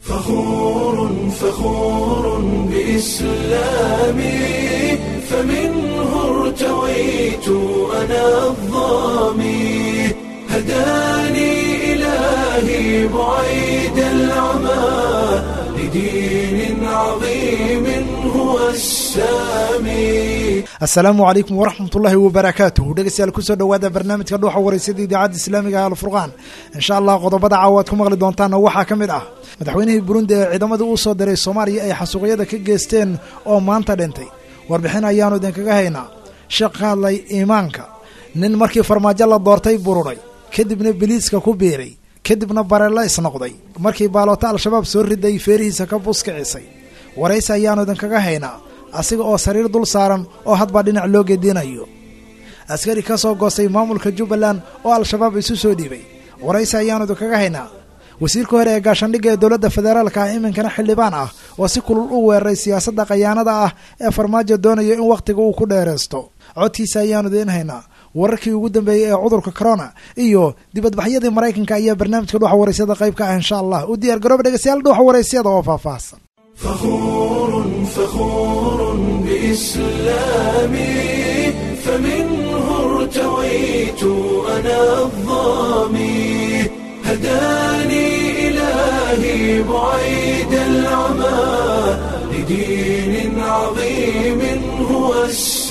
فخور فخور بإسلامي فمنه ارتويت أنا الظامي هداني إلهي بعيد العمى لدين عظيم هو السامي asalaamu calaykum waraxmatullaahi wabarakaatuh dhegeystayaal kusoo dhowaada barnaamijka dhuuxa wareysada idaacadda islaamiga ah alfurqaan insha allah qodobada caawa aad ku maqli doontaana waxaa ka mid ah madaxweynihii burundi ee ciidamada uu soo diray soomaaliya ay xasuuqyada ka geysteen oo maanta dhintay warbixin ayaanu idinkaga haynaa sheekh ka hadlay iimaanka nin markii farmaajo la doortay bururay kadibna biliiska ku biiray kadibna bareella isnoqday markii baaloota al-shabaab soo riday feerihiisa ka buskicisay waraysi ayaanu idinkaga haynaa asiga oo sariir dul saaran oo hadbaa dhinac loo geedinayo askari ka soo goostay maamulka jubbaland oo al-shabaab isu soo dhiibay waraysi ayaanu idinkaga haynaa wasiirka hore ee gaashaandhigga ee dowladda federaalka ah iminkana xildhibaan ah oo si kulul u weeraray siyaasadda khayaanada ah ee farmaajo doonayo in wakhtiga uu ku dheeraysto codkiisa ayaanu idiin haynaa wararkii ugu dambeeyey ee cudurka corona iyo dibadbaxyadii maraykanka ayaa barnaamijka dhuuxa waraysyada qayb ka ah insha allah u diyaar garooba dhegeystayaal dhuuxa waraysyada oo faahfaahsan فخور فخور بإسلامي فمنه ارتويت أنا الظامي هداني إلهي بعيد العمى لدين عظيم هو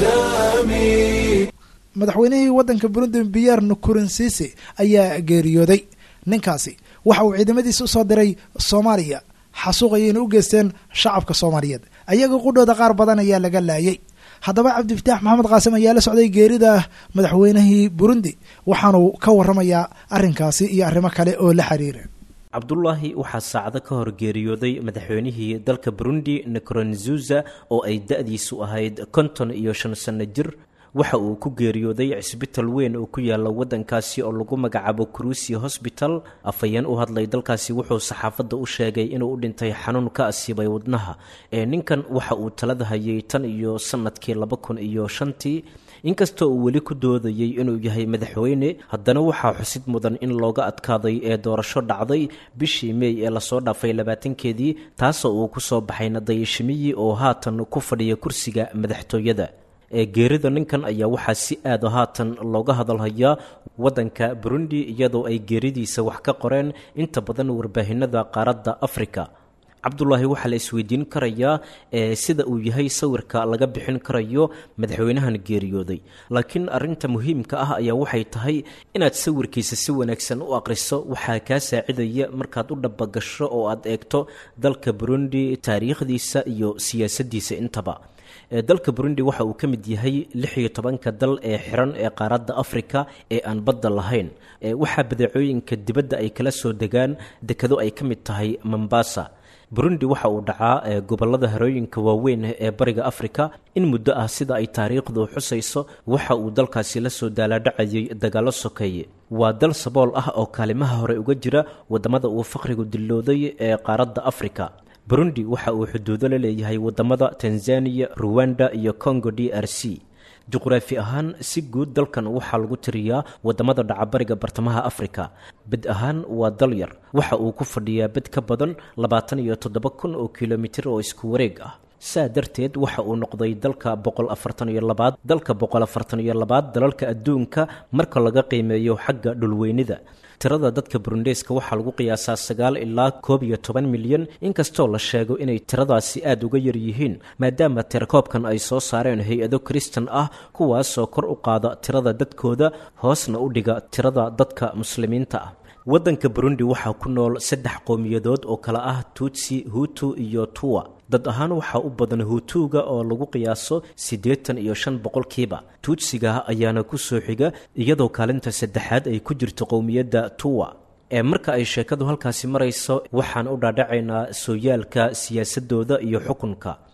السامي madaxweynihii waddanka burundi biyar nukurinsiisi ayaa geeriyooday ninkaasi waxa uu ciidamadiisa usoo diray soomaaliya xasuuqayayna u geysteen shacabka soomaaliyeed ayaga qudhooda qaar badan ayaa laga laayay haddaba cabdifataax maxamed qaasim ayaa la socday geerida madaxweynihii burundi waxaanu ka waramayaa arrinkaasi iyo arrimo kale oo la xiriira cabdulaahi waxaa saacado ka hor geeriyooday madaxweynihii dalka burundi nikoronzuza oo ay da-diisu ahayd konton iyo shan sanno jir waxa uu ku geeriyooday cisbital weyn oo ku yaala waddankaasi oo lagu magacaabo crusi hosbital afhayeen u hadlay dalkaasi wuxuu saxaafadda u sheegay inuu u dhintay xanuun ka asiibay wadnaha ee ninkan waxa uu talada hayay tan iyo sanadkii laba kun iyo shantii inkastoo uu weli ku doodayey inuu yahay madaxweyne haddana waxaa xusid mudan in looga adkaaday ee doorasho dhacday bishii meey ee lasoo dhaafay labaatankeedii taasoo uu ku soo baxay nadayashimiyi oo haatan ku fadhiya kursiga madaxtooyada ee geerida ninkan ayaa waxaa si aada haatan looga hadalhayaa waddanka burundi iyadoo ay geeridiisa wax ka qoreen inta badan warbaahinada qaaradda afrika cabdulaahi waxaa la isweydiin karayaa ee sida uu yahay sawirka laga bixin karayo madaxweynahan geeriyooday laakiin arinta muhiimka ah ayaa waxay tahay inaad sawirkiisa si wanaagsan u aqriso waxaa kaa saacidaya markaad u dhabagasho oo aad eegto dalka burundi taariikhdiisa iyo siyaasaddiisa intaba dalka burundi waxa uu ka mid yahay lix iyo tobanka dal ee xiran ee qaaradda afrika ee aan badda lahayn waxaa badeecooyinka dibadda ay kala soo degaan dekado ay ka mid tahay mombasa burundi waxa uu dhacaa gobollada harooyinka waaweyn ee bariga afrika in muddo ah sida ay taariikhdu xusayso waxa uu dalkaasi la soo daalaadhacayay dagaallo sokeeye waa dal sabool ah oo kaalimaha hore uga jira waddamada uu faqrigu dillooday ee qaaradda afrika burundi waxa uu xuduudo la leeyahay waddamada tanzaniya ruwanda iyo congo d r c juqraafi ahaan si guud dalkan waxaa lagu tiriyaa waddamada dhacabariga bartamaha afrika bed ahaan waa dal yar waxa uu ku fadhiyaa bed ka badan labaatan iyo toddoba kun oo kilomitir oo isku wareeg ah saa darteed waxa uu noqday dalka boqol afartan iyo labaad dalka boqol afartan iyo labaad dalalka adduunka marka laga qiimeeyo xagga dhulweynida tirada dadka burundeeska waxaa lagu qiyaasaa sagaal ilaa koob iyo toban milyan inkastoo la sheego inay tiradaasi aada uga yar yihiin maadaama tirakoobkan ay soo saareen hay-ado kristan ah kuwaasoo kor u qaada tirada dadkooda hoosna u dhiga tirada dadka muslimiinta ah waddanka burundi waxaa ku nool saddex qowmiyadood oo kale ah tutsi hutu iyo tuwa dad ahaan waxaa u badan huutuuga oo lagu qiyaaso siddeetan iyo shan boqolkiiba tuutsiga ayaana ku soo xiga iyadoo kaalinta saddexaad ay ku jirto qowmiyadda tuwa ee marka ay sheekadu halkaasi marayso waxaan u dhaadhacaynaa sooyaalka siyaasadooda iyo xukunka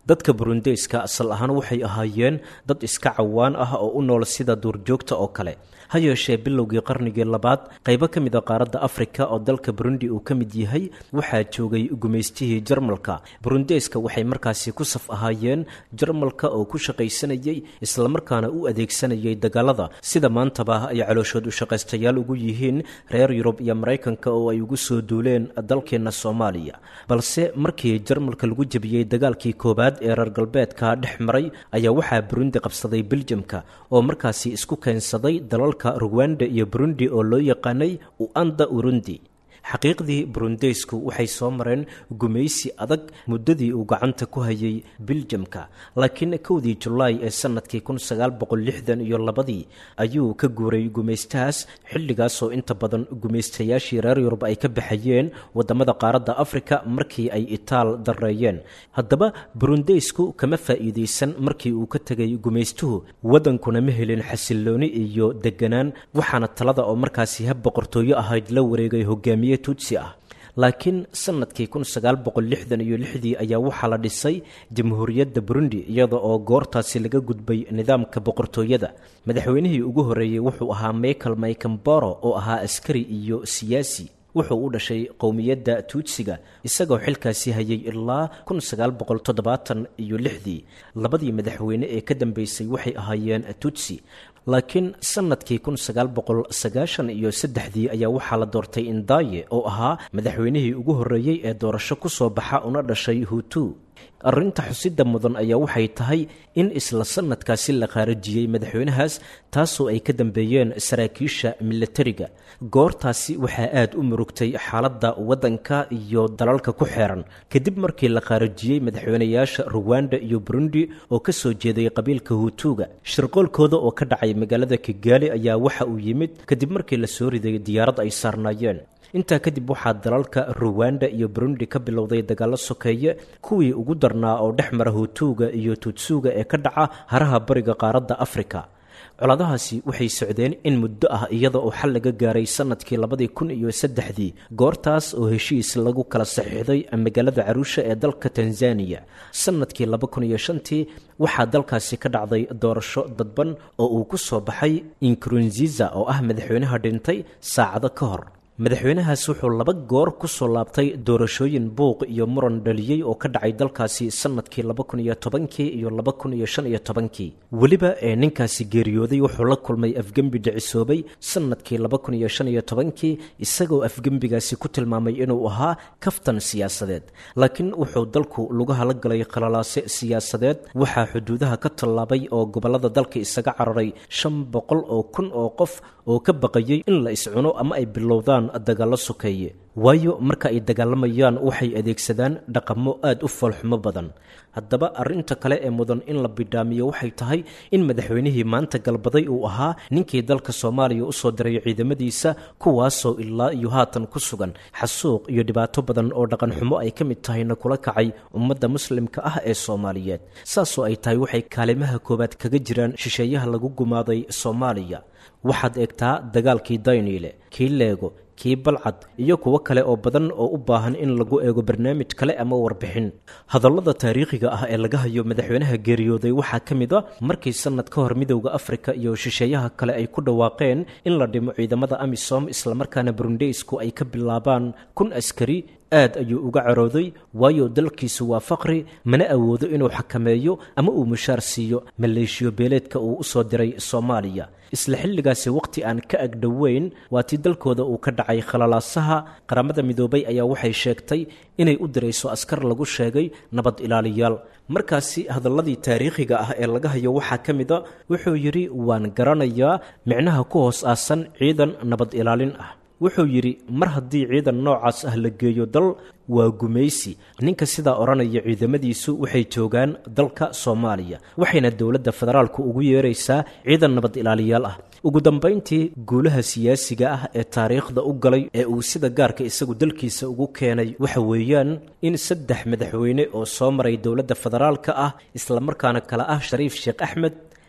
dadka burundeyska asal ahaan waxay ahaayeen dad iska cawaan ah oo u nool sida duurjoogta oo kale ha yeeshee bilowgii qarnigii labaad qaybo ka mid a qaaradda afrika oo dalka burundi uu ka mid yahay waxaa joogay gumaystihii jarmalka burundeyska waxay markaasi ku saf ahaayeen jarmalka oo ku shaqaysanayay islamarkaana u adeegsanayay dagaalada sida maantaba ay calooshood u shaqaystayaal ugu yihiin reer yurub iyo maraykanka oo ay ugu soo duuleen dalkeenna soomaaliya balse markii jarmalka lagu jebiyey dagaalkii koowaad ee reer galbeedka dhex maray ayaa waxaa burundi qabsaday beljamka oo markaasi isku keensaday dalalka ruwanda iyo burundi oo loo yaqaanay uanda urundi xaqiiqdii burundeysku waxay soo mareen gumaysi adag muddadii uu gacanta ku hayay biljamka laakiin kowdii julaay ee sanadkii kun sagaal boqol lixdan iyo labadii ayuu ka guuray gumaystahaas xilligaasoo inta badan gumaystayaashii reer yurub ay ka baxayeen wadamada qaaradda afrika markii ay itaal dareeyeen haddaba burundeysku kama faa'iidaysan markii uu ka tegay gumaystuhu wadankuna ma helin xasilooni iyo deganaan waxaana talada oo markaasi hab boqortooyo ahayd la wareegay hogaamiye tutsi ah laakiin sanadkii kun sagaal boqol lixdan iyo lixdii ayaa waxaa la dhisay jamhuuriyadda burundi iyada oo goortaasi laga gudbay nidaamka boqortooyada madaxweynihii ugu horreeyey wuxuu ahaa michael maykamboro oo ahaa askari iyo siyaasi wuxuu u dhashay qowmiyadda tuutsiga isagoo xilkaasi hayay ilaa kun sagaal boqol toddobaatan iyo lixdii labadii madaxweyne ee ka dambeysay waxay ahaayeen tutsi laakiin sanadkii kun sagaal boqol sagaashan iyo saddexdii ayaa waxaa la doortay indaaye oo ahaa madaxweynihii ugu horreeyey ee doorasho ku soo baxa una dhashay hutu arrinta xusida mudan ayaa waxay tahay in isla sanadkaasi la qaarajiyey madaxweynahaas taasoo ay ka dambeeyeen saraakiisha milatariga goortaasi waxaa aad u murugtay xaaladda waddanka iyo dalalka ku xeeran kadib markii la qaarajiyey madaxweynayaasha ruwanda iyo burundi oo ka soo jeeday qabiilka hutuuga shirqoolkooda oo ka dhacay magaalada kigaali ayaa waxa uu yimid kadib markii la soo riday diyaarad ay saarnaayeen intaa kadib waxaa dalalka ruwanda iyo burundi ka bilowday dagaallo sokeeye kuwii ugu darnaa oo dhex mara hutuuga iyo tutsuuga ee ka dhaca haraha bariga qaaradda afrika coladahaasi waxay socdeen in muddo ah iyada oo xal laga gaaray sanadkii labadii kun iyo saddexdii goortaas oo heshiis lagu kala saxiixday magaalada caruusha ee dalka tanzaniya sanadkii laba kun iyo shantii waxaa dalkaasi ka dhacday doorasho dadban oo uu ku soo baxay inkurunziza oo ah madaxweynaha dhintay saacado ka hor madaxweynahaas wuxuu laba goor ku soo laabtay doorashooyin buuq iyo muran dhaliyey oo ka dhacay dalkaasi sanadkii laba kun iyo tobankii iyo laba kun iyo shan iyo tobankii weliba ee ninkaasi geeriyooday wuxuu la kulmay afgembi dhicisoobay sanadkii laba kun iyo shan iyo tobankii isagoo afgembigaasi ku tilmaamay inuu ahaa kaftan siyaasadeed laakiin wuxuu dalku lugaha la galay khalalaase siyaasadeed waxaa xuduudaha ka tallaabay oo gobollada dalka isaga cararay shan boqol oo kun oo qof oo ka baqayay in la iscuno ama ay bilowdaan dagaallo sokeeye waayo marka ay dagaalamayaan waxay adeegsadaan dhaqamo aad u foolxumo badan haddaba arrinta kale ee mudan in la bidhaamiyo waxay tahay in madaxweynihii maanta galbaday uu ahaa ninkii dalka soomaaliya usoo diray ciidamadiisa kuwaasoo ilaa iyo haatan ku sugan xasuuq iyo dhibaato badan oo dhaqanxumo ay ka mid tahayna kula kacay ummadda muslimka ah ee soomaaliyeed saasoo ay tahay waxay kaalimaha koowaad kaga jiraan shisheeyaha lagu gumaaday soomaaliya waxaad eegtaa dagaalkii dayniile kii leego kii balcad iyo kuwo kale oo badan oo u baahan in lagu eego barnaamij kale ama warbixin hadallada taariikhiga ah ee laga hayo madaxweynaha geeriyooday waxaa ka mid a markii sanad ka hor midowda afrika iyo shisheeyaha kale ay ku dhawaaqeen in la dhimo ciidamada amisom islamarkaana burundeysku ay ka bilaabaan kun askari aad ayuu uga carooday waayo dalkiisu waa faqri mana awoodo inuu xakameeyo ama uu mushaar siiyo maleeshiyo beeleedka uu usoo diray soomaaliya isla xilligaasi waqti aan ka agdhoweyn waa tii dalkooda uu ka dhacay khalalaasaha qaramada midoobay ayaa waxay sheegtay inay u dirayso askar lagu sheegay nabad ilaaliyaal markaasi hadalladii taariikhiga ah ee laga hayo waxaa ka mid a wuxuu yidhi waan garanayaa micnaha ku hoos aasan ciidan nabad ilaalin ah wuxuu yidhi mar haddii ciidan noocaas ah la geeyo dal waa gumaysi ninka sidaa odhanaya ciidamadiisu waxay joogaan dalka soomaaliya waxayna dowladda federaalku ugu yeeraysaa ciidan nabad ilaaliyaal ah ugu dambayntii guulaha siyaasiga ah ee taariikhda u galay ee uu sida gaarka isagu dalkiisa ugu keenay waxa weeyaan in saddex madaxweyne oo soo maray dowladda federaalka ah islamarkaana kale ah shariif sheekh axmed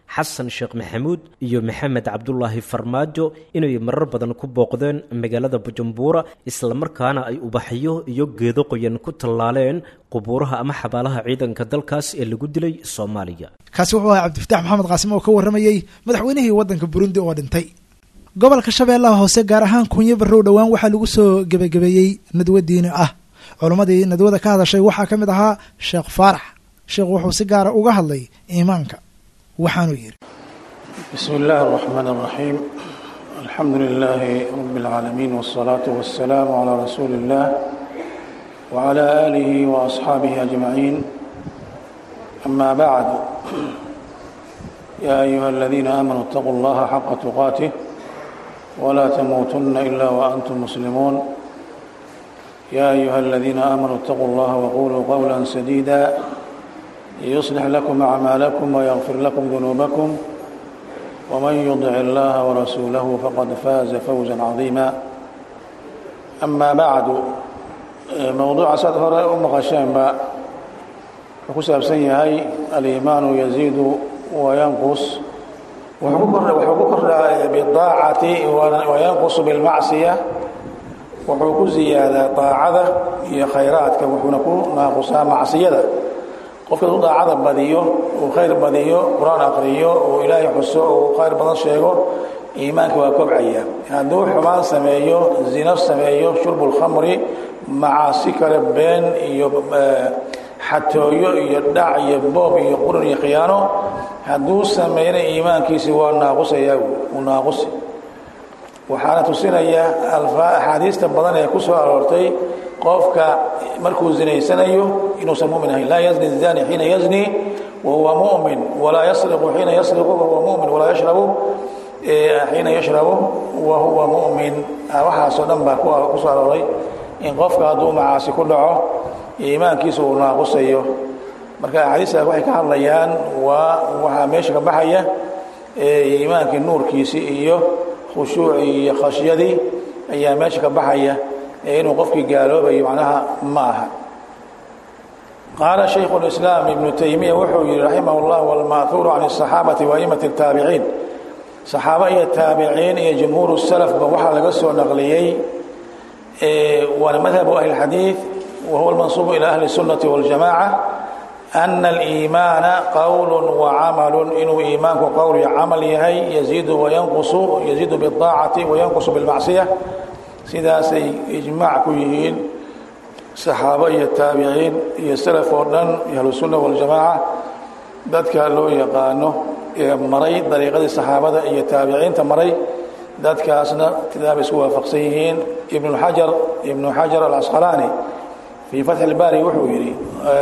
xasan sheekh maxamuud iyo maxamed cabdulaahi farmaajo inay marar badan ku booqdeen magaalada bujumbura islamarkaana ay ubaxyo iyo geedo qoyan ku tallaaleen qubuuraha ama xabaalaha ciidanka dalkaas ee lagu dilay soomaaliya kaasi wuxuu ahaa cabdifatax maxamed qaasim oo ka warramayey madaxweynihii waddanka burundi oo dhintay gobolka shabeellaha hoose gaar ahaan kunyo barrow dhowaan waxaa lagu soo gebagabeeyey nadwo diini ah culimmadii nadwada ka hadashay waxaa ka mid ahaa sheekh faarax sheekhu wuxuu si gaara uga hadlay iimaanka waxaanuu yidhi بسم الله الرحمن الرحيم الحمد لله رب العالمين والصلاة والسلام على رسول الله وعلى آله وأصحابه أجمعين أما بعد يا أيها الذين آمنوا اتقوا الله حق تقاته ولا تموتن إلا وأنتم مسلمون يا أيها الذين آمنوا اتقوا الله وقولوا قولا سديدا يصلح لكم أعمالكم ويغفر لكم ذنوبكم ومن يطع الله ورسوله فقد فاز فوزا عظيما أما بعد موضوع سد هore u maqasheenba wuxuu ku saabsan yahay aliimaanu yaziidu wayanqus wuxuu ku kordhaa bidaacati wayanqusu bilmacsiya wuxuu ku ziyaadaa daacada iyo khayraadka wuxuuna ku naaqusaa macsiyada qofka u daacada badiyo uu khayr badiyo qur-aan aqriyo uu ilaahay xuso uu khayr badan sheego iimaanka waa kobcaya hadduu xumaan sameeyo zino sameeyo shurbu lkhamri macaasi kale been iyo xatooyo iyo dhac iyo boob iyo qurun iyo khiyaano hadduu sameeyna iimaankiisi waa naaqusaya uu naaqusi waxaana tusinaya axaadiista badan ee ku soo aroortay qofka markuu zinaysanayo inuusan mumin ahayn laa yazni zani xiina yazni wahuwa mumin walaa yasriqu xiina yasriqu wahuwa mumin walaa yashrabu xiina yashrabu wahuwa mumin waxaasoo dhan baa ku soo arooray in qofka hadduu macaasi ku dhaco iimaankiisa uu naaqusayo marka axaadiistaas waxay ka hadlayaan waa waxaa meesha ka baxaya iimaankii nuurkiisii iyo khushuucii iyo khashyadii ayaa meesha ka baxaya ee inuu qofkii gaaloobayo macnaha ma aha qaala shaykhu اlislaam ibnu taymiya wuxuu yihi raximah اllah wاlmaahuuru can الصaxaabati waimati الtaabiciin saxaaba iyo taabiciin iyo jumhuur salafba waxaa laga soo naqliyey waana madhabu ahli اxadiiث wahuwa اlmansuubu ilى ahli الsunaةi wاljamaca ana aliimaana qowl wacamalu inuu iimaanku qowl iyo camal yahay yaziidu wayanqusu yaziidu biاdaacati wayanqusu biاlmacsiya sidaasay ijmaac ku yihiin saxaabo iyo taabiciin iyo salaf oo dhan ahlusunna waljamaaca dadka loo yaqaano ee maray dariiqadii saxaabada iyo taabiciinta maray dadkaasna tidaabay isku waafaqsan yihiin ibnu xajar ibnu xajar alasqalaani fii fatxi اlbaari wuxuu yidhi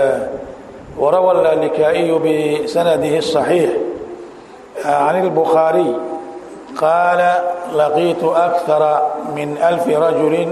warawa allikaa'iyu bisanadihi الصaxiix can اlbukhaariy qaala laqiitu akara min alfi rajulin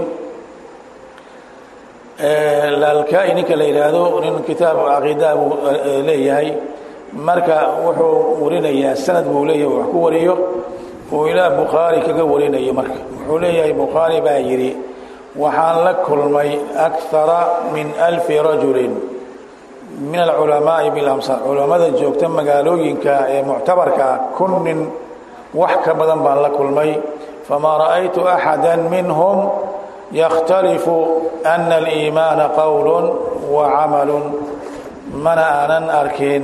lalkaa-i ninka la yidhaahdo nin kitaab caqiidaa buu leeyahay marka wuxuu warinayaa sanad buu leeyahay wax ku wariyo uu ilaa bukhaari kaga warinayo marka wuxuu leeyahay bukhaari baa yidhi waxaan la kulmay akara min alfi rajulin min alculamaa'i bilamsar culammada joogta magaalooyinka ee muctabarkaa kun nin wax ka badan baan la kulmay famaa ra'aytu axada minhum yakhtalifu ana aliimaana qowl wa camalu mana aanan arkin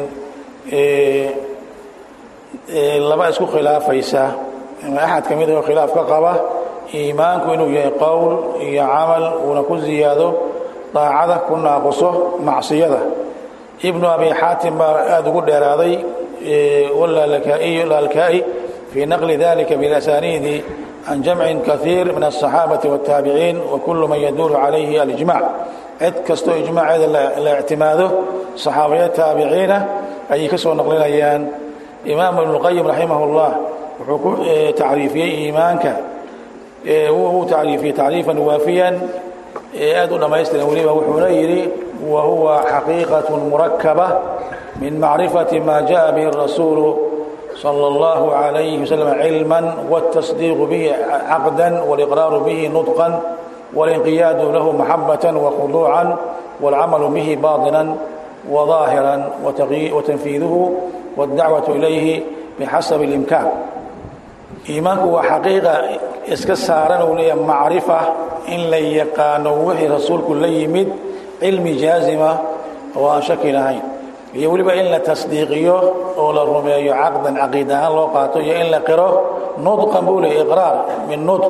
laba isku khilaafaysa axad ka mid oo khilaaf ka qaba iimaanku inuu yahay qowl iyo camal uuna ku ziyaado daacada ku naaquso macsiyada ibnu abi xaatim baa aada ugu dheeraaday lalkaa'i fii naqli dalika bilasaniidi can jamcin kaiir min aلصaxaabati wالtaabiciin wakulu man yaduulu calayhi alijmac cid kastoo ijmaaceeda la ictimaado saxaabaya taabiciina ayay ka soo naqlinayaan imaam ibn اlqayim raximah اllah wuxuu ku tacriifiyey iimaanka wuu tacriifiyey tacriifan waafiyan aad u dhammaystiran weliba wuxuuna yidhi wa huwa xaqiiqaة murakaba min macrifati ma jaءa bihi الrasuulu صلى الله عليه وسلم علما والتصديق به عقدا والإقرار به نطقا والانقياد له محبة وخضوعا والعمل به باطنا وظاهرا وتنفيذه والدعوة إليه bixasabi اlimkaan iimaanku waa xaqiiqa iska saaran uu leeyahay macrifa in la yaqaano wixii rasuulku la yimid cilmi jaazima oo aan shaki lahayn iyo weliba in la tasdiiqiyo oo la rumeeyo caqdan caqiid ahaan loo qaato iyo in la qiro nudqan buu leeyahy iqraar min nudq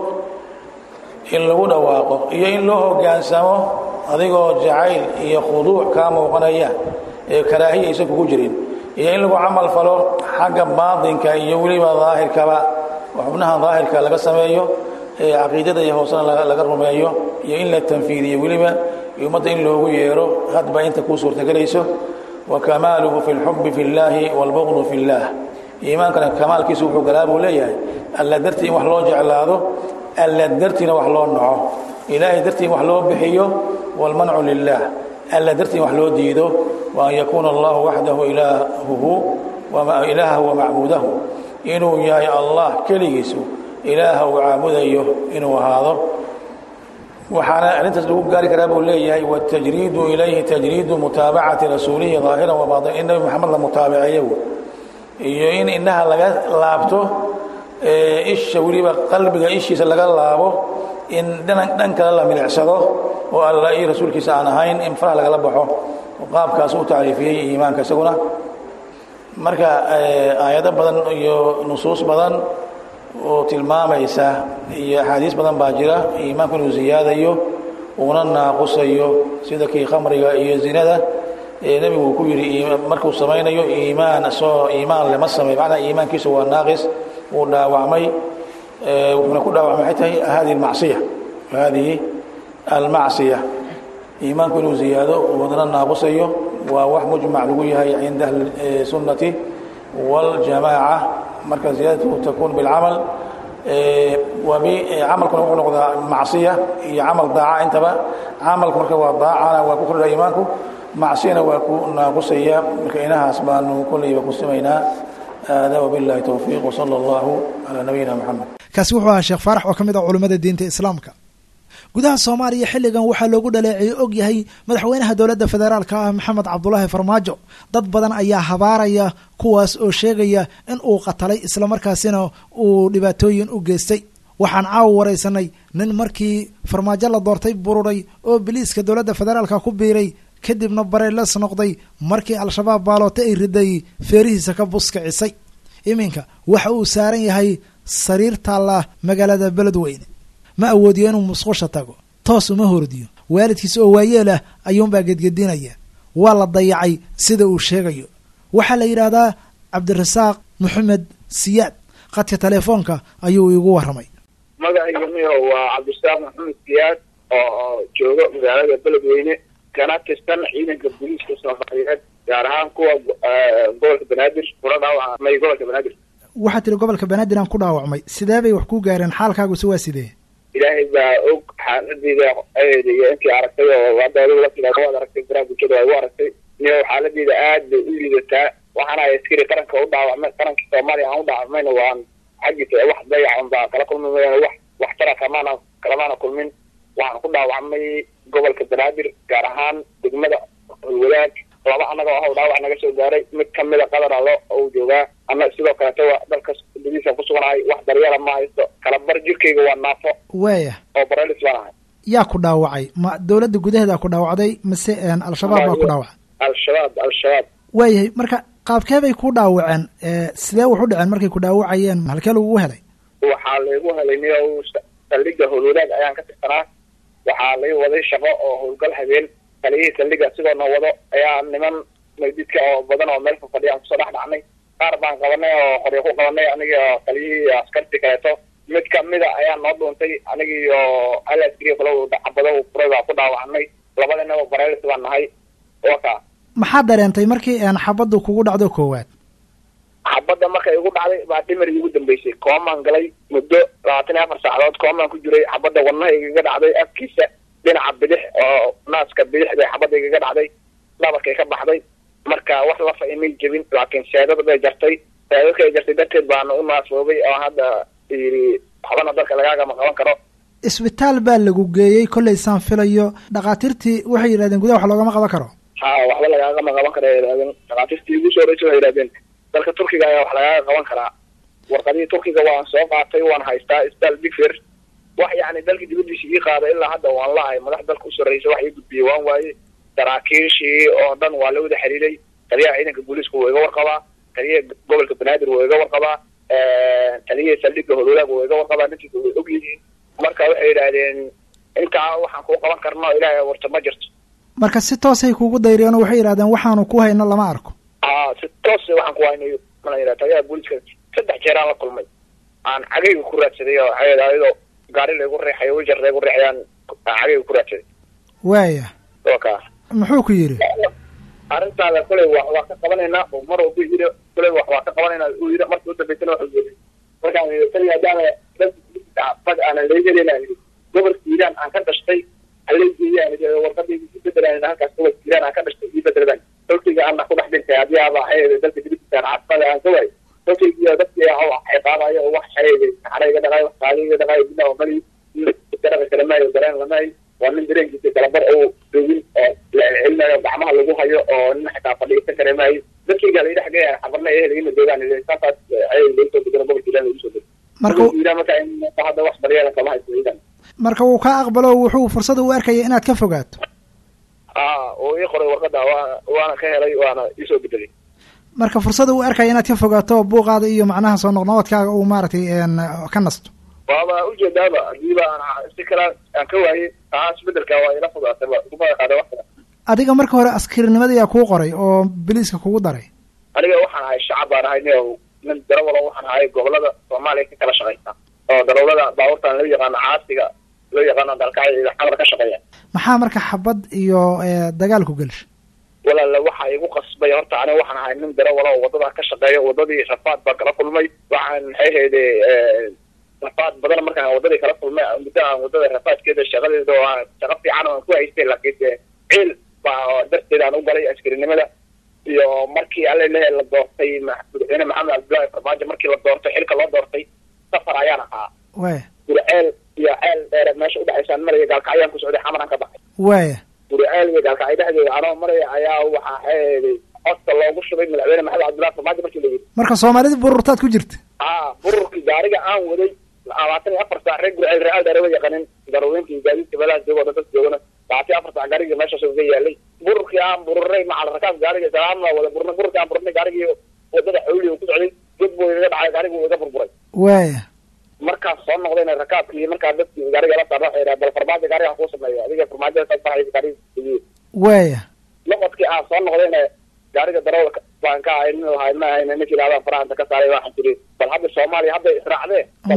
in lagu dhawaaqo iyo in loo hogaansamo adigoo jacayl iyo khuduuc kaa muuqanaya ee karaahiya aysan kugu jirin iyo in lagu camal falo xagga baatinka iyo weliba daahirkaba xubnaha daahirka laga sameeyo ee caqiidada iyo hoosena laga rumeeyo iyo in la tanfiidiyo weliba ummadda in loogu yeero hadba inta kuu suurtagelayso wa kamaaluhu fi lxubi fi llaahi wاlbugdu fi اllaah iimaankana kamaalkiisu wuxuu galaa buu leeyahay alla dartii in wax loo jeclaado alla dartiina wax loo naco ilaahay dartii in wax loo bixiyo wاlmancu lilah alla dartii in wax loo diido wa an yakuuna allahu waxdahu ilaahuhu ilaahahu wamacbuudahu inuu yahay allah keligiisu ilaaha uu caabudayo inuu ahaado waxaana arrintaas lagu gaari karaa buu leeyahay wاtajriidu ilayhi tajriidu mutaabacati rasuulihi ظaahiran wabaطin in nabi moxamed la mutaabiceeyo iyo in indhaha laga laabto isha weliba qalbiga ishiisa laga laabo in dhan kale la milicsado oo alla iyo rasuulkiisa aan ahayn in faraha lagala baxo qaabkaas u tacriifiyey iimaanka isaguna marka aayado badan iyo nusuus badan oo tilmaamaysa iyo axaadiis badan baa jira iimaanku inuu ziyaadayo uuna naaqusayo sida kii khamriga iyo zinada nebigu uu ku yidhi markuu samaynayo iimaan isagoo iimaan lema samey macnaa iimaankiisu waa naaqis wuu dhaawacmay wuxuuna ku dhaawacmay waxay tahay hadihi almacsiya hadihi almacsiya iimaanku inuu ziyaado wadna naaqusayo waa wax mujmac lagu yahay cinda ahli sunnati waاljamaaca marka ziyaadatu takun bilcamal camalkuna wuxuu noqdaa macsiya iyo camal daaca intaba camalku marka waa daacana waa ku kordha iimaanku macsiyana waa ku naaqusaya marka inahaas baanu kolleyba ku simaynaa hada wabiاllahi towfiiq wsala allahu calaa nabiyina moxamed kaasi wuxuu ahaa sheekh faarax oo ka mid ah culimmada diinta islaamka gudaha soomaaliya xilligan waxaa loogu dhaleeceeyey og yahay madaxweynaha dowladda federaalka ah maxamed cabdulaahi farmaajo dad badan ayaa habaaraya kuwaas oo sheegaya in uu qatalay islamarkaasina uu dhibaatooyin u geystay waxaan caawa waraysanay nin markii farmaajo la doortay bururay oo biliiska dowladda federaalka ku biiray kadibna bareeles noqday markii al-shabaab baaloote ay riday feerihiisa ka buskicisay iminka waxa uu saaran yahay sariir taalla magaalada beledweyne ma awoodiyo inuu musqusha tago toos uma hordiyo waalidkiis oo waayeel ah ayuunbaa gedgedinaya waa la dayacay sida uu sheegayo waxaa la yidhaahdaa cabdirasaaq maxamed siyaad khadka teleefoonka ayuu iigu warramay magacayga miho waa cabdirasaaq maxamed siyaad oo jooga magaalada beledweyne kana tirsan ciidanka booliiska soomaaliyeed gaar ahaan kuwa gobolka banaadir kula dhaawacmay gobolka banaadir waxaa tiri gobolka banaadir aan ku dhaawacmay sidee bay wax ku gaareen xaalkaaguse waa sidee ilaahay baa og xaaladeyda iyo intii aragtay oo hadda adigu laftigaa waad aragtay baraha bulshada waa igu aragtay niyo xaaladeyda aad bay u liidataa waxaana askari qaranka u dhaawacmay qaranka soomaaliya aan u dhaawacmayna waan xaggiisa wax dayacan baa kala kulmi mayaan wax waxtara kamaana kalamaana kulmin waxaan ku dhaawacmay gobolka banaadir gaar ahaan degmada holwadaag laba annaga oo dhaawac naga soo gaaray mid kamida qadar allo ou joogaa ana sidoo kaleeto waa dalka gudihiisa ku suganahay wax daryeela ma haysto kala bar jirkayga waa naafo waaya oo barelis baan ahay yaa ku dhaawacay ma dowladda gudaheeda ku dhaawacday mase al-shabaab baa ku dhaawacay al-shabaab al-shabaab waayahay marka qaabkee bay ku dhaawaceen sidee wax u dhaceen markay ku dhaawacayeen halkee lagugu helay waxaa laygu helay niyo saldhiga howlwadaag ayaan ka tirsanaa waxaa lay waday shaqo oo howlgal habeen taliyihii saldhiga sigoona wado ayaa niman maydidka oo badan oo meel fafadhiya aan kusoo dhex dhacnay qaar baan qabanay oo qoryo ku qabanay anigii oo taliyihii askarti kaleeto mid kamida ayaa noo dhuuntay anigii oo hal askariya kale xabado u furay baa ku dhaawacnay labadinaba bareelis baan nahay waka maxaad dareentay markii xabaddu kugu dhacdo koowaad xabadda markay igu dhacday baa dhimarigii ugu dambeysay koomaan galay muddo labaatan iyo afar saacadood koomaan ku jiray xabadda wadnaha igaga dhacday afkiisa dhinaca bidix oo naaska bidix bay xabadda igaga dhacday dhabarkay ka baxday marka wax lafa imay jebin laakiin seedada bay jartay seedadkay jartay darteed baana u naasoobay oo hadda yidhi waxbana dalka lagaagama qaban karo isbitaal baa lagu geeyey kollay saan filayo dhakhaatiirtii waxay yidhahdeen gudaha wax loogama qaban karo ha waxba lagaagama qaban karo ay yidhahdeen dhakhaatiirtii igu soo horeysa waxay yidhahdeen dalka turkiga ayaa wax lagaga qaban karaa warqadihii turkiga waan soo qaatay waan haystaa isbitaal bigfer wax yacni dalka dibadiisa ii qaada ilaa hadda waan lahay madax dalka u sarreysa wax ii gudbiyey waan waaye saraakiishii oo dhan waa la wada xiriiray taliyaha ciidanka booliiska wuu iga warqabaa taliyaha gobolka banaadir wuu iga warqabaa taliyaha saldhigga hodolaag wuu iga warqabaa ninkiisa way og yihiin marka waxay yidhaahdeen intaa waxaan kuu qaban karno ilaahay warta ma jirto marka si toosay kugu dayriyeen oo waxay yidhahdeen waxaanu ku hayno lama arko aa si toos waxaan ku haynayo mana yidhaha taliyaha booliiska saddex jeeraan la kulmay aan cagayga ku raadsaday oo waxay yidhaha ayadoo gaari laygu riixayo wijar laygu riixayaan cagayga ku raadsaday waaya waa kaa muxuu ku yidhi arrintaada kuley wax waa ka qabanaynaa oo mar walba yidhi kuley wax waa ka qabanaynaa uu yidhi markii u dambeysana wuxuu yidhi markaan yidhi tani haddaana fad aanan leegelayna yidhi gobolka hiiraan aan ka dhashtay haleygeeyaan yidhi warqadayda ku bedelaan halkaas gobolka hiiraan aan ka dhashtay ii bedeladaan dalkayga ana ku dhex dhintay haddii aaba waxay dalka dibadiisaan caasimada aan ka waay dalkaygiiyo dadkii ciqaabayo oo wax xareegay xareyga dhaqaay wax qaaliga dhaqaay bina oo mali daraqa kale maayo dareen lamaayo waa nin dareenkiisa kalabar oo dogin oo la celcelinayo gacmaha lagu hayo oo nin xitaa fadhiisan kare maayo dadkayga la yidhax gaya xabarna ehel ina joogaan saasaas ayay lagu soo bedelo gobolka hiiraan lagu soo bedelo marka hiiraan marka in hadda wax daryeela kama haysto hiiraan marka wuu kaa aqbalo wuxuu fursada u arkaya inaad ka fogaato aa oo ii qoray warqada waa waana ka helay waana iisoo bedelay marka fursada u arkaya inaad ka fogaato buuqaada iyo macnaha soo noqnoqodkaaga uu maaragtay ka nasto waaba ujeedaaba hadiiba aan si kale aan ka waayey taa isbedelka waa ila fogaatay kuma qaada wax kale adiga marka hore askarinimada yaa kuu qoray oo biliiska kugu daray aniga waxaan ahay shacab baan ahay nin nin darawalo waxaan ahay gobolada soomaaliya ka kala shaqaysta oo darawlada baabuurtan loo yaqaano caasiga loo yaqaano dalkacyo xamar ka shaqeeya maxaa marka xabad iyo dagaal ku gelsha walaala waxa igu qasbay horta aniga waxaan ahay nin darawalo oo wadada ka shaqeeya wadadii rafaad baan kala kulmay waxaan maxay hayde rafaad badan markaan wadadii kala kulmay muddo aan wadada rafaadkeeda shaqadeeda oo shaqo fiican oo aan ku haystay laakiinse ciil baa darteed aan u galay askarinimada iyo markii alle lehe la doortay madaxweyne maxamed cabdullaahi farmaajo markii la doortay xilka loo doortay safar ayaan ahaa waya gurceel iyo ceel dheere meesha udhexaysaan maraya gaalkacyaan ku socday xamaraan ka baxay waya gurceel iyo gaalkacyo dhexdeeda anoo maraya ayaa waxaa xeeday codka loogu shubay madaxweyne maxamed cabdullahi farmaajo markii la yidhi marka soomaalida bururtaad ku jirta aa bururkii gaariga aan waday labaatan iyo afar saac reer gurceel real dheere wa yaqanin daraweynkii gaadiidka meelaha joogo dad joogana labaatan iyo afar saac gaariga meeshaas uga yaalay bururkii aan bururay macal rakaab gaariga salaamna wada burna bururkii aan burnay gaarigii wadada xawliga ku socday god buu igaga dhacay gaarigu wuu iga burburay waya markaas soo noqdayna rakaabkii markaa dadkii gaariga la saarna waxay bal farmaajo gaariga kuu sameeya adiga farmaajo ka baxay gaariga waya noqodkii aan soo noqdayna gaariga darawalka baan ka ahay nin lahay ma ahayna ninkii laabaan farahanta ka saaray waxaan tiri bal hadda soomaaliya hadday israacdee bal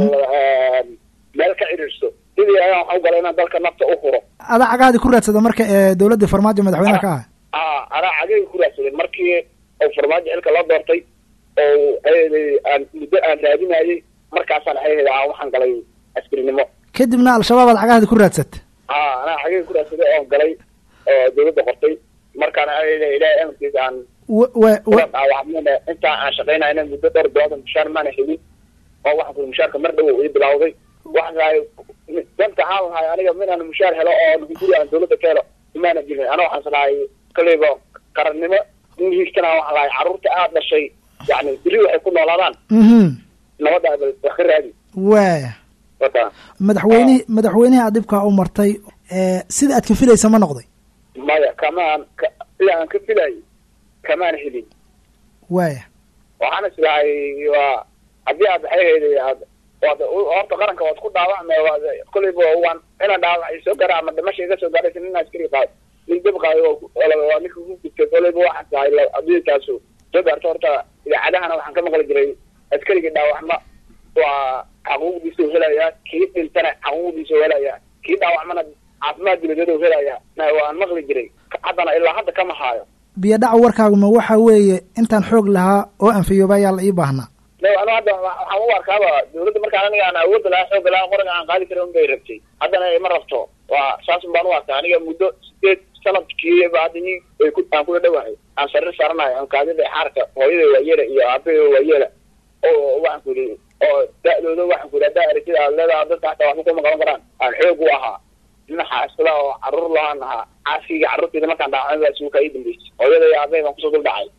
meel ka cidhiidhso sidii ayaan waxaan u galay inaan dalka nafta u huro ada cagaadi ku raadsada marka ee dawladda farmaajo madaxweynaha ka ah aa anaa cagayga ku raadsaday markii uu farmaajo xilka loo doortay oo ayday aan muddo aan raadinayay markaasaan ayhda aan waxaan galay askarinimo kadibna al-shabaab aad cagaadi ku raadsata aa anaa cagayga ku raadsaday oon galay oo dawladda qortay markaana ayda ilaahay amarkiisa aan wa wa wa dhaawacmana intaa aan shaqaynayna muddo dhowr bilooda mushaar maana helin oo waxaan kuri mushaarka mar dhow ii bilawday waxaan ahay danta haan lahay aniga minaan mushaar helo oo guri aan dawladda ka helo imaana jirin ana waxaan salahay koleyba qarannimo ingiiskana waxaan lahay carruurta aad dhashay yani beri waxay ku noolaadaan mhm nabadda wax ka raadi waya wata madaxweynihi madaxweynihi aad dhibkaa u martay sida aad ka filaysa ma noqday maya kamaan ka sida aan ka filayay kamaan helin waya waxaan islahay waa haddii aad maxay hayday aad waad horta qaranka waad ku dhaawacmay waad koleyba waan inaan dhaawac soo gara ama dhimasha iga soo gaaraysa nin askari qaado nin dab qaayo waa ninka ku gudtay koleyba waxaan tahay adduunkaasu soo gaarto horta idaacadahana waxaan ka maqli jiray askarigii dhaawacma waa xaquuqdiisa u helayaa kii dhintana xaquuqdiisa u helayaa kii dhaawacmana caafimaad dibaded u helayaa waan maqli jiray haddana ilaa hadda kama haayo biyo dhaca warkaaguma waxa weeye intaan xoog lahaa oo anfiyooba ayaa la ii baahnaa anu hadda waxaan u arkaaba dawladda markaan aniga aan awoodda lahaa xooga lahaa qoriga aan qaadi karin unbay rabtay haddana ima rabto waa saasun baan u arkaa aniga muddo sideed sanadkiiba hadda i ay ku aan kula dhawahay aan sariir saaranayo aan kaadida xaarka hooyada waayeela iyo aabaheeda waayeela oo waxaan ku yidhi oo da-dooda waxaan ku yidhi haddaa aragtida aad leedaha dadka hataa waxba kuma qaban karaan aan xoog u ahaa nin xaasila oo carruur lahaan ahaa caafiga carruurteyda markaan dhaawacmay baa suuka ii dambeysay hooyada iyo aabahay baan kusoo dul dhacay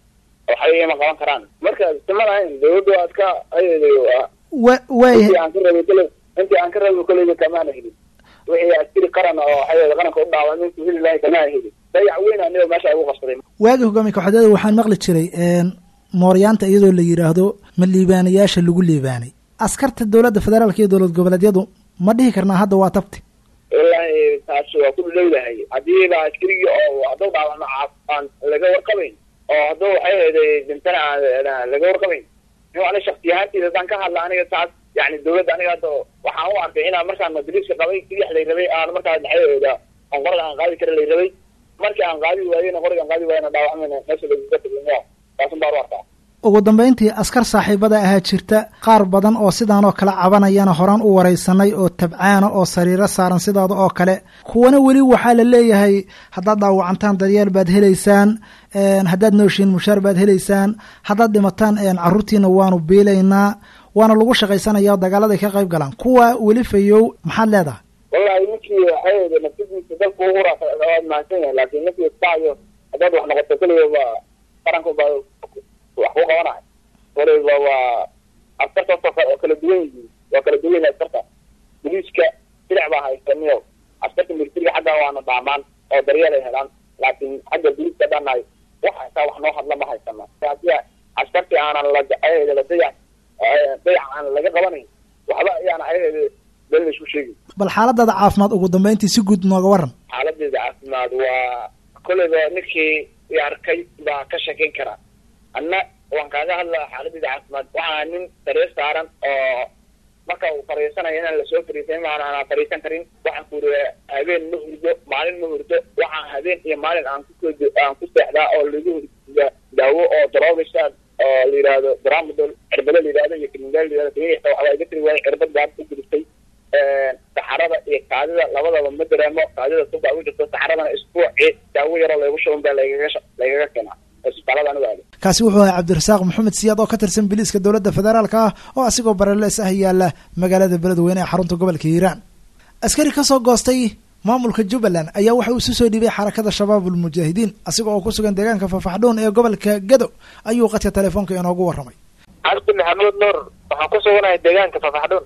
waxay ima qaban karaan marka isma lahayn dawladdu waa iska ayaday wa waaya intii aan ka rabay kale intii aan ka rabay koleyba kamaana helin wixii askari qaran oo waxay qaranka u dhaaway intuu heli lahay kamaana helin dayac weyn aniga meesha ay ugu qabsaday waagi hogaamiye kooxdeeda waxaan maqli jiray mooryaanta iyadoo la yidhaahdo ma liibaanayaasha lagu liibaanay askarta dowladda federaalka iyo dowlad goboleedyadu ma dhihi karnaa hadda waa tabti wallaahi taas waa ku dhowdahay haddiiba askarigii oo hadduu dhaawacmo aan laga warqabayn oo hadduu waxay ahayday dintana aan laga warqabayn in ani shaksi ahaantiisa haddaan ka hadla aniga taas yani dawladda aniga hadda waxaan u arkay inaan markaan madriiska qabay kidix lay rabay aan markaa maxay ahayda aan qorada aan qaadi kara lay rabay markii aan qaadi waayena qoriga aan qaadi waayena dhaawacmayna meesha lagaga tagay taasun baan u arkaa ugu dambayntii askar saaxiibada ahaa jirta qaar badan oo sidaanoo kale cabanayana horaan u waraysanay oo tabcaana oo sariiro saaran sidaada oo kale kuwana weli waxaa la leeyahay haddaad dhaawacantaan daryeel baad helaysaan haddaad nooshiin mushaar baad helaysaan haddaad dhimataan caruurtiina waanu biilaynaa waana lagu shaqaysanaya o dagaaladay ka qayb galaan kuwa weli fayow maxaad leedahay wallahi ninkii waxay nafsadiisa dalka ugu hura waad mahadsan yahay laakiin ninkii isdhacayo haddaad wax noqoto keliya qaranka baa wax ku qabanayo waliba waa askarta oo kala duwan yihiin waa kala duwan yihin askarta boliiska silic baa haysaniyo askarta militariga xagga waana dhaamaan oo daryeel ay helaan laakiin xagga boliiska dhanahay wax haysaa wax noo hadla ma haysana hadii askartii aanan la la dayac dayac aan laga qabanayn waxba ayaana ayaheeda been la isku sheegi bal xaaladaada caafimaad ugu dambeyntii si guud nooga waran xaaladeeda caafimaad waa kolleyba ninkii i arkay baa ka sheekeyn karaa anna waan kaaga hadlaa xaaladeeda caafimaad waxaa nin sariir saaran oo marka uu fariisanayo inaan lasoo fariisan maana aanaa fariisan karin waxaan ku iri habeen ma hurdo maalin ma hurdo waxaan habeen iyo maalin aan ku aan ku seexdaa oo lagu hurda daawo oo daroogasha oo la yidhaahdo dramadol cirbado la yidhahdo iyo kriminal la yidhahdo kiniixta waxbaa iga tiri waayay cirbad gaar ku gudubtay saxarada iyo kaadida labadaba ma dareemo kaadida subaa ugu jirto saxaradana isbuuci daawo yaroo laygu shuban baa lagaga lagaga keenaa isbitaalada anigu aado kaasi wuxuu ahay cabdirasaaq maxamed siyaad oo ka tirsan biliiska dowladda federaalka ah oo asigoo barelees ah yaala magaalada beledweyne ee xarunta gobolka hiiraan askari kasoo goostay maamulka jubbaland ayaa waxa uu isu soo dhiibay xarakada shabaab ulmujaahidiin asiga oo ku sugan deegaanka fafaxdhuun ee gobolka gado ayuu qadka telefoonka inoogu warramay cabdi maxamuud nuur waxaan ku suganahay deegaanka fafaxdhuun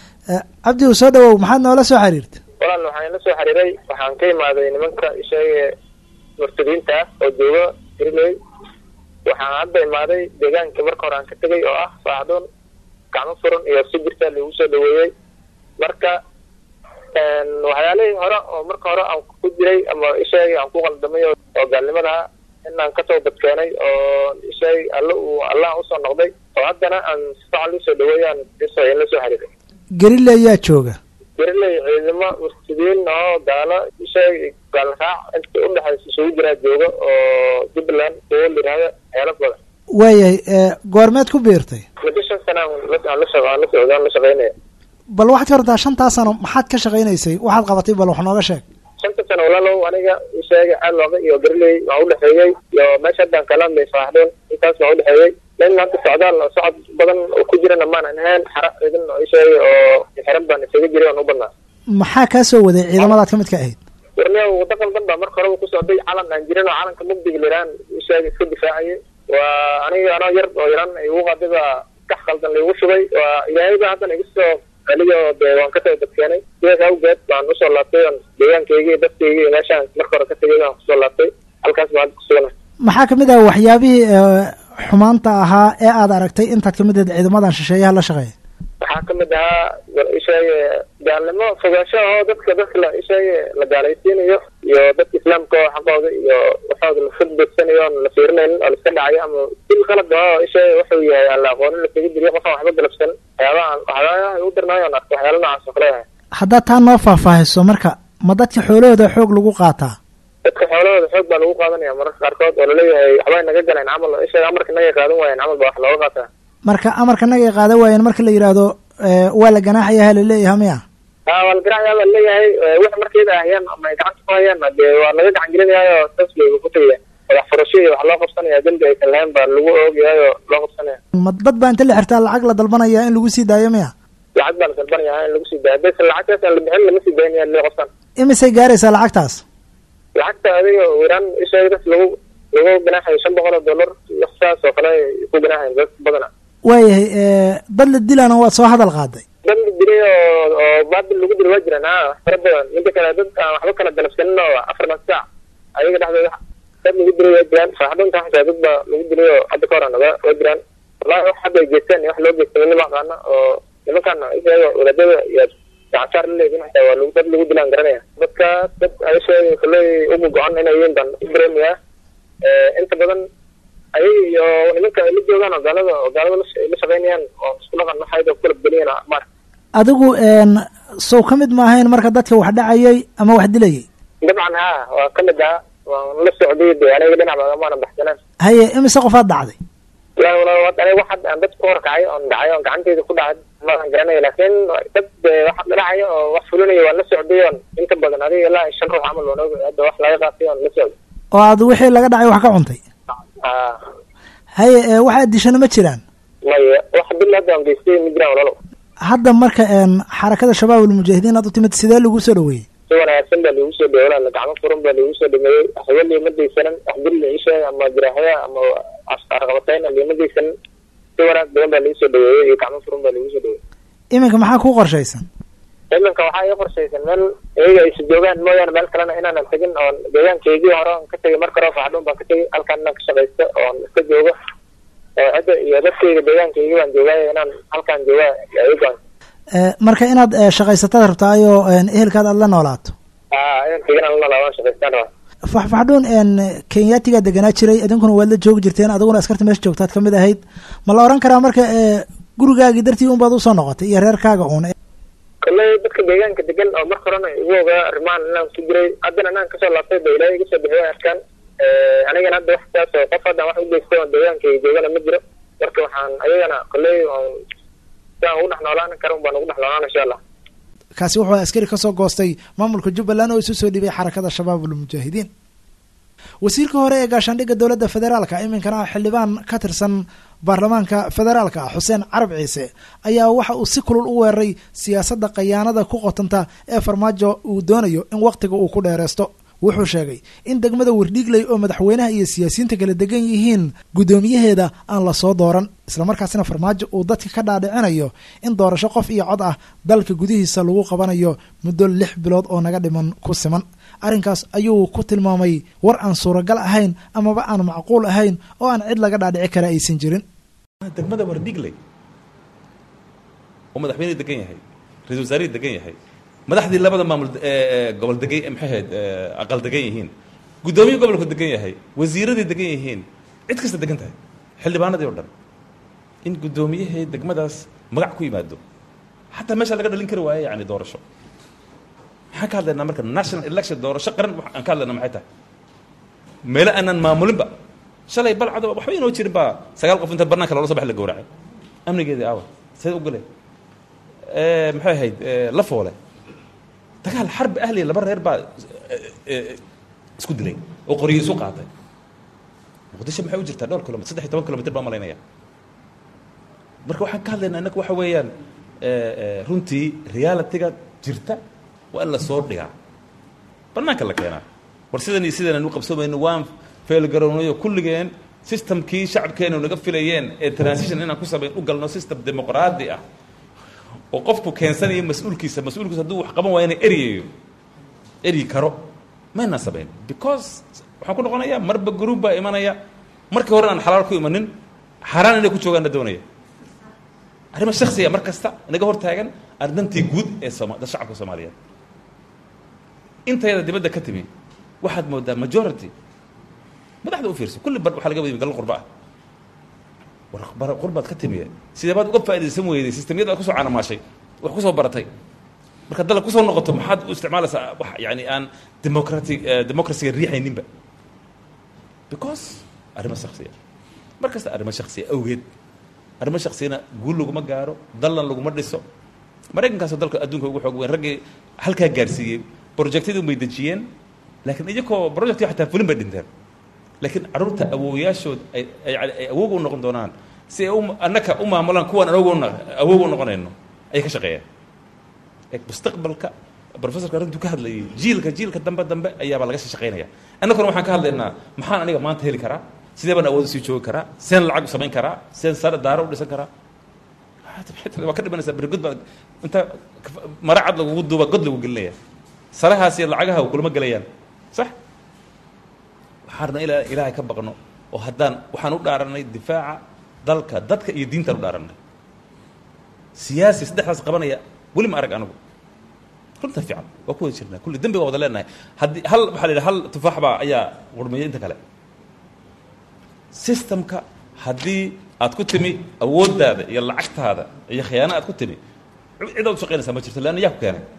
cabdi u soo dhawow maxaad noola soo xiriirta walaal waxaan ila soo xiriiray waxaan ka imaaday nimanka isheege murtadiinta ah oo jooga hiriley waxaan hadda imaaday deegaanka marka hore aan ka tegay oo ah fafaxdhuun gacmo furan iyo si jirta lagu soo dhaweeyey marka waxyaalihii hore oo marka hore aan ku jiray ama isheegay aan ku qaldamay oo gaalnimadaha inaan kasoo badkeenay oo isheegay alle uu allah usoo noqday oo haddana aan si fiican usoo dhaweeyaan isoo la soo xiriiray gerile ayaa jooga geriley ciidamo murtadiin oo gaalo isheegay gaal raac inta udhexaysa isugu jiraa jooga oo jubbaland kuwo layidhahda xeelo badan waayahay goormeed ku biirtay muddo shan sana aan la aan la shaq aan la socda aan la shaqaynaya bal waxaad ka wartaa shantaa sano maxaad ka shaqaynaysay waxaad qabatay bal wax nooga sheeg shanta sano walaalow aniga isheegay caalooda iyo gariley waan udhexeeyey iyo meesha haddaan kalaamay faaxdeen intaas waan udhexeeyey nin hadda socdaal oo socod badan oo ku jirana maanan ahayn xara ciidan oo isheegay oo xiran baan isaga jiray oon u badnaa maxaa kaa soo waday ciidamadaad ka mid ka ahayd warniya waddo qaldan baa marka horeba ku socday calan aan jirin oo calanka mugdiga liraan isheegay iska difaacayay waa aniga anoo yar oo yaran igu qaday baa kax qaldan laigu shubay waa ilaahay baa haddana iga soo aniga dee waan ka soo badkeenay sidaas awgeed baan usoo laabtay on deegaankayga iyo dadkayga iyo meeshaan marka hore ka tegay baan kusoo laabtay halkaas baan hadda kusuganahay maxaa kamid ah waxyaabihii xumaanta ahaa ee aad aragtay intaad kamid ahayd ciidamadan shisheeyaha la shaqeeya waxaa kamid ahaa isheege gaalnimo fogaansho oo dadka dadka la isheege la gaalaysiinayo iyo dadka islaamka oo xaqooda iyo waxooda la furbeegsanayo oon la fiirinaynin oo laiska dhacayo ama sil qalad oo isheege wuxuu yahay aan la aqoonin laskaga diriyo qofaan waxba galabsan waxyaabahan waxyaabaha ugu darnaayo on arko waxyaala noocaas oo kale yahay haddaad taa noo faahfaahiso marka ma dadka xoolahooda xoog lagu qaataa dadka xoolahooda xoog baa lagu qaadanaya mararka qaarkood oo laleeyahay waxbay naga galeen camal oo isheege amarka naga qaadan waayeen camal baa wax looga qaataa marka amarka nagay qaadan waayeen marka la yidhaahdo waa la ganaaxayaha laleeyahay miya a waa la ganaaxaya baa laleeyahay wax markayda ahayaan ama ay gacanta ku hayaan dee waa laga gacan gelinayaayo saas bay ku tegaya madax furasho iyo wax loo qabsanaya dembi aysan lahayn baa lagu oogayahay oo loo qabsanaya ma dad baa inta la xirtaa lacag la dalbanaya in lagu sii daayo miya lacag baa la dalbanaya in lagu sii daayo haddaysan lacagtaas aan la bixin lama sii daynaya lee qofkan imisay gaaraysaa lacagtaas lacagta adiga wiraan isheeg dad lagu lagu ganaaxayo shan boqol oo dollar sidaas oo kale ay ku ganaahayn dad badana waayahay dad la dilana waad soo hadal qaaday dad la dilay oo oo baabil lagu dilay waa jiraan ha wax fara badan midda kale dad aan waxba kala galabsanin oo afartan saac ayaga dhexdooda dad lagu dilay waa jiraan faaxdunta xataa dad ba lagu dilay oo hadda ka horan waa waa jiraan wallahi wax hadda ay geysteen iyo wax loo geystay midnima aqaana oo nimankan isaga wadaadada iyo gacansaar la leeyihin xataa waa lagu dad lagu dilaan garanaya dadkaas dad ayasheega kulley ugu go-an inay yihiin baan u dareemayaa inta badan ayaga iyo nimanka ay la joogaan oo gaalada oo gaalada la- la shaqeynayaan oo isku dhaqan waxayda ku kala bedeliyan mar adigu sow ka mid ma ahayn marka dadka wax dhacayay ama wax dilayay dabcan ha waa ka mid ah waan la socday de aniga dhinac baa maana baxsanaan haye imise qofaad dhacday la wala aniga waxad aan dad ku horkacay oon dhacay oon gacanteyda ku dhacay maadan garanaya laakiin dad eh, wax dhacaya oo wax fulinayo waan la socday oon inta badan adiga ilaa shan ruux camal waan og hadda wax laga qaatay oon la socday oo aad wixii laga dhacay wax ka cuntay ha haye ee, waxaad dishana ma jiraan maya wax bil hadda aan geystay ma jiraan walalo hadda marka een, xarakada shabaab almujaahidiin aad u timid sidee lagu soo dhaweeyey si wanaagsan baa lagu soo dhawey walaal gacmo furan baa lagu soo dhameeyey waxba liima daysanan wax bil ciisha ama jiraaxya ama asqarqabatayn liima daysanan si wanaag badan baa lagu soo dhaweeyey iyo gacmo furan baa lagu soo dhaweeyey iminka maxaa ku qorshaysan iminka waxaa ii qorshaysan meel iyaga aysa joogaan mooyaane meel kalena inaanan tegin oon deegaankaygii hore oon ka tegay marka hore faxdhuun baan ka tegay halkaan inaan ka shaqaysto oon iska joogo oo cidda iyo dadkayga deegaankaygii baan joogaayo inaan halkaan joogaa yaa ii go-an Ee, marka inaad ee, shaqaysataad rabtaayoo een, ehelkaad aad la noolaato aa inaan tegin aan la laabaan shaqaystaan rabaa faxfaxdhuun een, kenyaatigaa deganaa jiray idinkuna waad la joogi jirteen adiguna askarta meesha joogtaad ka mid ahayd ma la oran karaa marka ee, gurigaagii dartii unbaad usoo noqotay iyo reerkaaga uun kolley dadka deegaanka degan oo marka horena igu ogaa arrimahan inaan ku jiray haddana inaan kasoo laabtay ba ilaahay iga soo bixiyo arkaan anigana hadda wax saas oo qof haddaan wax u geystay oo deegaankayga joogana ma jiro marka waxaan ayagana kolley oon sidaan ugu dhex noolaan kara un baan ugu dhex noolaan insha allah kaasi wuxuu askari ka soo goostay maamulka jubbaland oo isu soo dhiibay xarakada shabaab almujaahidiin wasiirka hore ee gaashaandhigga dowladda federaalka iminkana ah xildhibaan ka tirsan baarlamaanka federaalka ah xuseen carab ciise ayaa waxa uu si kulul u weeraray siyaasadda khayaanada ku qotanta ee farmaajo uu doonayo in wakhtiga uu ku dheereysto wuxuu sheegay in degmada wardhiigley oo madaxweynaha iyo siyaasiyiinta kala degan yihiin guddoomiyaheeda aan la soo dooran islamarkaasina farmaajo uu dadka ka dhaadhicinayo in doorasho qof iyo cod ah dalka gudihiisa lagu qabanayo muddo lix bilood oo naga dhiman ku siman arrinkaas ayuu ku tilmaamay war aan suuragal ahayn amaba aan macquul ahayn oo aan cid laga dhaadhici kara aysan jirin degmada wardhigley oo madaxweyne degan yahay ra-isul wasaarihii degan yahay madaxdii labada maamul ee gobol degan maxay ahayd aqal degan yihiin guddoomiye gobolku degan yahay wasiiradii degan yihiin cid kasta degan tahay xildhibaanadii oo dhan in guddoomiyahee degmadaas magac ku yimaado xataa meesha laga dhalin kari waaye yani doorasho maxaan ka hadlaynaa marka national election doorasho qaran wax aan ka hadlaynaa maxay tahay meelo aanan maamulinba shalay balcado waxba inoo jirin baa sagaal qof inta banaanka loola soo bax la gowracay amnigeedii aawa see u gale maxay ahayd la foole dagaal xarbi ahliya laba reer baa isku dilay oo qoryo isu qaatay muqdisho maxay u jirtaa dhowr kilomitr saddex iyo toban kilomitr baa malaynaya marka waxaan ka hadlaynaa innaga waxa weeyaan runtii realitiga jirta waa in la soo dhigaa banaanka la keenaa war sidan iyo sidan aan u qabsoomayno waan feelgarownayo kulligeen systemkii shacabkeenu naga filayeen ee transition inaan ku samayn u galno system dimuqraadi ah oo qofku keensanayo mas-uulkiisa mas-uulkiisa hadduu wax qaban waayana eryayo eryi karo maynaan samayn because waxaan ku noqonayaa marba group baa imanaya markii hore aan xalaal ku imanin xaaraan inay ku joogaan na doonaya arrima shaksiya mar kasta naga hor taagan ardantii guud ee sooma da shacabka soomaaliyeed intayada dibadda ka timi waxaad moodaa majority madaxda u fiirso kulli bar waxaa laga wada gallo qurba ah war qurbaad ka timiye sidee baad uga faaidaysan weyday sistemyada aad kusoo canamaashay wax kusoo baratay marka dalab kusoo noqoto maxaad u isticmaalaysaa wax yani aan democratic democracyga riixayninba because arrimo shaksiya mar kasta arrimo shaksiya awgeed arrimo shaksiyana guul laguma gaaro dallan laguma dhiso maraykankaasoo dalka adduunka ugu xoog weyn raggii halkaa gaarsiiyey projectyadun bay dejiyeen laakiin iyakoo projectki xataa fulin bay dhinteen laakiin carruurta awoowayaashood ay ay awoog u noqon doonaan si ay annaka u maamulaan kuwaan awoog awoog u noqonayno ayay ka shaqeeyaan mustaqbalka professorka arrintuu ka hadlayay jiilka jiilka dambe dambe ayaabaa laga shaqeynaya annaguna waxaan ka hadlaynaa maxaan aniga maanta heli karaa sidee baan awood sii joogi karaa seen lacag u samayn karaa seen sare daaro u dhisan karaa waa ka dhimanaysaa berigod baa inta mara cad lagugu duuba god lagu gelinaya sarahaas iyo lacagaha kulama gelayaan sax waxaan rabnaa ilaa ilaahay ka baqno oo haddaan waxaan u dhaaranay difaaca dalka dadka iyo diintaan u dhaaranay siyaasi saddexdaas qabanaya weli ma arag anigu runta fiican waa ku wada jirnaa kulli dembi waa wada leenahay haddii hal waxaa la yidhi hal tufaax baa ayaa qurmiyay inta kale systemka haddii aad ku timi awooddaada iyo lacagtaada iyo khiyaano aad ku timi cidaad u shaqaynaysaa ma jirto leanna yaa ku keenay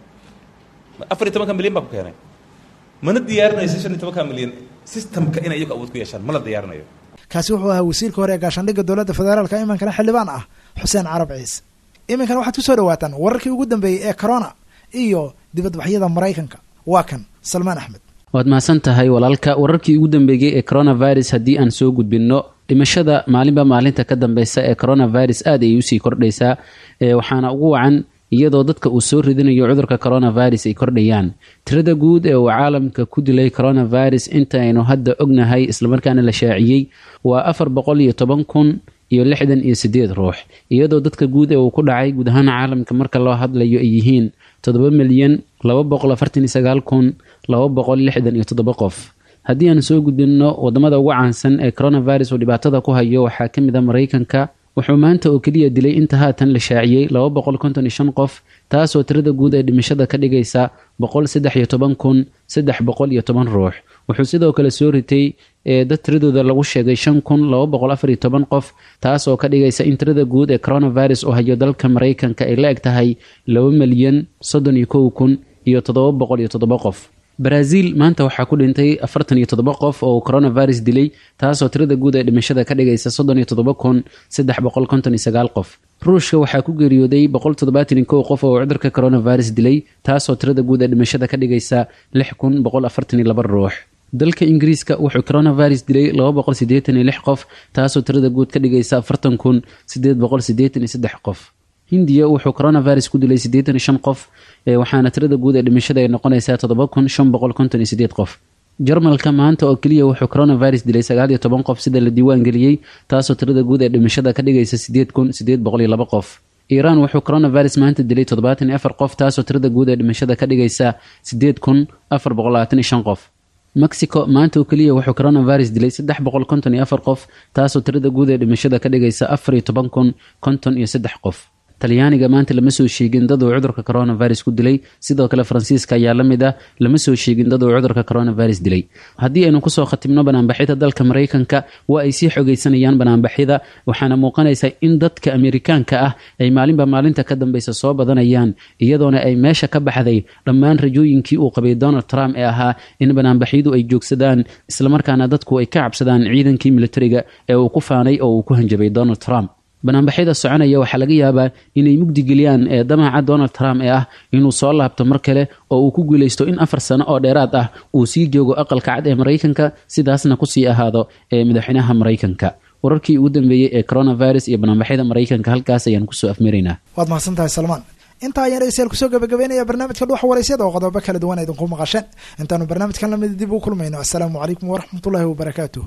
afar iyo tobanka milyan baa ku keenay mana diyaarinaysa shan iyo tobanka milyan systemka inay iyagu awood ku yeeshaan ma la diyaarinayo kaasi wuxuu ahaa wasiirka hore ee gaashaandhigga dowladda federaalka iminkana xildhibaan ah xuseen carab ciise iminkana waxaad ku soo dhawaataan wararkii ugu dambeeyey ee corona iyo dibadbaxyada maraykanka waa kan salmaan axmed waad mahadsan tahay walaalka wararkii ugu dambeeyey ee coronavirus haddii aan soo gudbinno dhimashada maalinba maalinta ka dambeysa ee coronavirus aad ayay usii kordhaysaa waxaana ugu wacan iyadoo dadka uu soo ridinayo cudurka coronavirus ay kordhayaan tirada guud ee uu caalamka ku dilay coronavirus intaynu hadda ognahay islamarkaana la shaaciyey waa afar boqol iyo toban kun iyo lixdan iyo sideed ruux iyadoo dadka guud ee uu ku dhacay guud ahaan caalamka marka loo hadlayo ay yihiin toddoba milyan laba boqol afartan iyo sagaal kun laba boqol lixdan iyo toddoba qof haddii aan soo gudbinno wadamada ugu caansan ee coronavirus uu dhibaatada ku hayo waxaa ka mid a maraykanka wuxuu maanta oo keliya dilay inta haatan la shaaciyey laba boqol konton iyo shan qof taasoo tirada guud ee dhimashada ka dhigaysa boqol saddex iyo toban kun saddex boqol iyo toban ruux wuxuu sidoo kale soo ritay ee dad tiradooda lagu sheegay shan kun laba boqol afar iyo toban qof taasoo ka dhigaysa in tirada guud ee coronavirus uu hayo dalka maraykanka ay la eg tahay laba milyan soddon iyo kow kun iyo toddoba boqol iyo toddoba qof brazil maanta waxaa ku dhintay afartan iyo toddoba qof oo uu coronavirus dilay taasoo tirada guud ee dhimashada ka dhigaysa soddon iyo toddoba kun saddex boqol konton iyo sagaal qof ruushka waxaa ku geeriyooday boqol toddobaatan iyo kow qof oo uu cudurka coronavirus dilay taasoo tirada guud ee dhimashada ka dhigaysa lix kun boqol afartan iyo laba ruux dalka ingiriiska wuxuu coronavirus dilay laba boqol siddeetan iyo lix qof taasoo tirada guud ka dhigaysa afartan kun siddeed boqol siddeetan iyo saddex qof hindiya wuxuu coronavirus ku dilay siddeetan iyo shan qof waxaana tirada guud ee dhimashada ay noqonaysaa toddoba kun shan boqol konton iyo sideed qof jarmalka maanta oo keliya wuxuu coronavirus dilay sagaal iyo toban qof sida la diiwaan geliyey taasoo tirada guud ee dhimashada ka dhigaysa sideed kun sideed boqol iyo laba qof iiraan wuxuu coronavirus maanta dilay toddobaatan iyo afar qof taasoo tirada guud ee dhimashada ka dhigaysa sideed kun afar boqol labaatan iyo shan qof mexico maanta oo keliya wuxuu coronavirus dilay saddex boqol konton iyo afar qof taasoo tirada guud ee dhimashada ka dhigaysa afar iyo toban kun konton iyo saddex qof talyaaniga maanta lama soo sheegin dad uu cudurka coronavirus ku dilay sidoo kale faransiiska ayaa la mid ah lama soo sheegin dad uu cudurka coronavirus dilay haddii aynu kusoo khatimno banaanbaxyada dalka maraykanka waa ay sii xogaysanayaan banaanbaxyada waxaana muuqanaysa in dadka amerikaanka ah ay maalinba maalinta ka dambeysa soo badanayaan iyadoona ay meesha ka baxday dhammaan rajooyinkii uu qabay donald trump ee ahaa in banaanbaxyadu ay joogsadaan islamarkaana dadku ay ka cabsadaan ciidankii militariga ee uu ku faanay oo uu ku hanjabay donald trump banaanbaxyada soconaya waxaa laga yaabaa inay mugdi geliyaan ee damaca donald trump ee ah inuu soo laabto mar kale oo uu ku guulaysto in afar sano oo dheeraad ah uu sii joogo aqalka cad ee maraykanka sidaasna kusii ahaado ee madaxweynaha maraykanka wararkii ugu dambeeyey ee coronavirus iyo banaanbaxyada maraykanka halkaas ayaan kusoo afmaraynaa waad mahadsan tahay salmaan intaa ayaan dhegeystayaal kusoo gabagabeynaya barnaamijka dhuuxa waraysyada oo qodobo kala duwan idinku maqasheen intaanu barnaamijkan lamid dib u kulmayno assalaamu calaykum waraxmatullaahi wabarakaatuh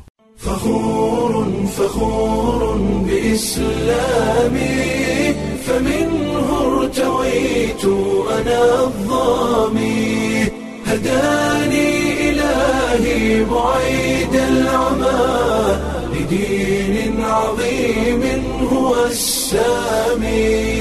فخور فخور بإسلامي فمنه ارتويت أنا الظامي هداني إلهي بعيد العمى لدين عظيم هو السامي